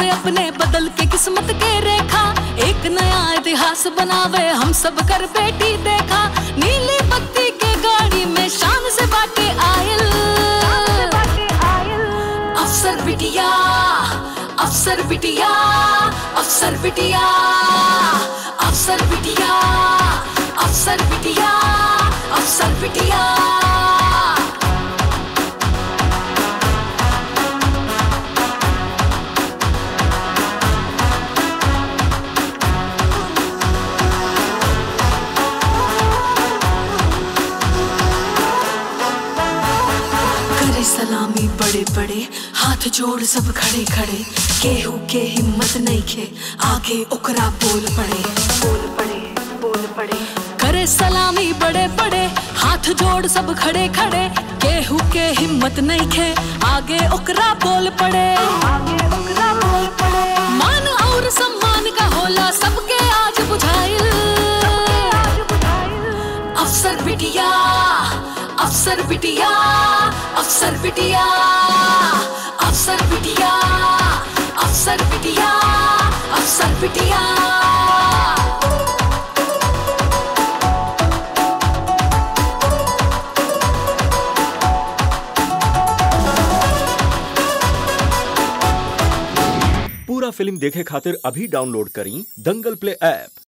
से अपने बदल के किस्मत के रेखा एक नया इतिहास बनावे हम सब कर बेटी देखा नीली बत्ती के गाड़ी में शान से बाटे आयल अफसर बिटिया अफसर बिटिया अफसर बिटिया अफसर बिटिया अफसर बिटिया अफसर बिटिया करे सलामी बड़े बड़े हाथ जोड़ सब खड़े खड़े केहू के हिम्मत नहीं खे आगे ओकरा बोल पड़े बोल पड़े बोल पड़े करे सलामी बड़े बड़े हाथ जोड़ सब खड़े खड़े केहू के हिम्मत नहीं खे आगे ओकरा बोल पड़े आगे ओकरा बोल पड़े मान और सम्मान का होला सबके आज बुझाइल अफसर बिटिया अफसर बिटिया अफसर बिटिया अफसर बिटिया अफसर बिटिया अफसर बिटिया पूरा फिल्म देखे खातिर अभी डाउनलोड करी दंगल प्ले ऐप